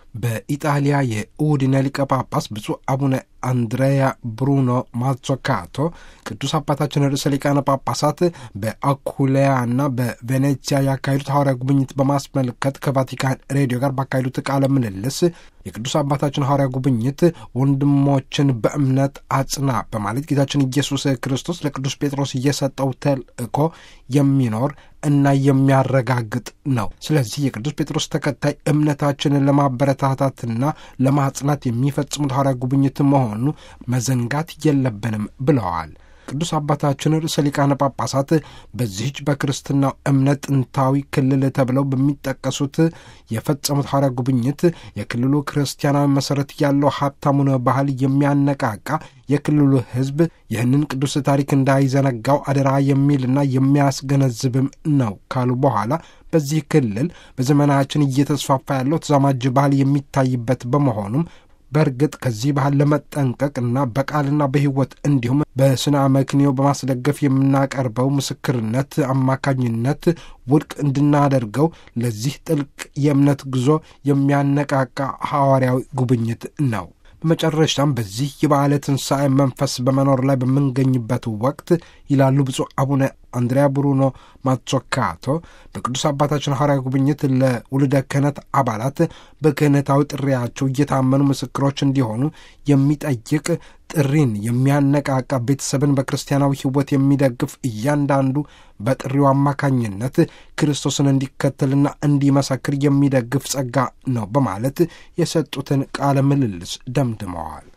በኢጣሊያ የኡዲነ ሊቀ ጳጳስ ብፁዕ አቡነ አንድሬያ ብሩኖ ማዞካቶ ቅዱስ አባታችን ርዕሰ ሊቃነ ጳጳሳት በአኩሌያና በቬኔዚያ ያካሄዱት ሐዋርያ ጉብኝት በማስመልከት ከቫቲካን ሬዲዮ ጋር ባካሄዱት ቃለ ምልልስ የቅዱስ አባታችን ሐዋርያ ጉብኝት ወንድሞችን በእምነት አጽና በማለት ጌታችን ኢየሱስ ክርስቶስ ለቅዱስ ጴጥሮስ እየሰጠው ተልእኮ የሚኖር እና የሚያረጋግጥ ነው። ስለዚህ የቅዱስ ጴጥሮስ ተከታይ እምነታችንን ለማበረታታትና ለማጽናት የሚፈጽሙት ሐዋርያ ጉብኝት መሆኑ መዘንጋት የለብንም ብለዋል። ቅዱስ አባታችን ርዕሰ ሊቃነ ጳጳሳት በዚህች በክርስትናው እምነት ጥንታዊ ክልል ተብለው በሚጠቀሱት የፈጸሙት ሐዋርያ ጉብኝት የክልሉ ክርስቲያናዊ መሠረት ያለው ሀብታሙን ባህል የሚያነቃቃ የክልሉ ሕዝብ ይህንን ቅዱስ ታሪክ እንዳይዘነጋው አደራ የሚልና የሚያስገነዝብም ነው ካሉ በኋላ በዚህ ክልል በዘመናችን እየተስፋፋ ያለው ተዛማጅ ባህል የሚታይበት በመሆኑም በእርግጥ ከዚህ ባህል ለመጠንቀቅ እና በቃልና በሕይወት እንዲሁም በስነ አመክንዮ በማስደገፍ የምናቀርበው ምስክርነት አማካኝነት ውድቅ እንድናደርገው ለዚህ ጥልቅ የእምነት ጉዞ የሚያነቃቃ ሐዋርያዊ ጉብኝት ነው። በመጨረሻም በዚህ የበዓለ ትንሣኤ መንፈስ በመኖር ላይ በምንገኝበት ወቅት ይላሉ ብፁዕ አቡነ አንድሪያ ብሩኖ ማዞካቶ በቅዱስ አባታችን ሐዋርያ ጉብኝት ለውልደ ክህነት አባላት በክህነታዊ ጥሪያቸው እየታመኑ ምስክሮች እንዲሆኑ የሚጠይቅ ጥሪን የሚያነቃቃ ቤተሰብን በክርስቲያናዊ ሕይወት የሚደግፍ እያንዳንዱ በጥሪው አማካኝነት ክርስቶስን እንዲከተልና እንዲመሰክር የሚደግፍ ጸጋ ነው በማለት የሰጡትን ቃለ ምልልስ ደምድመዋል።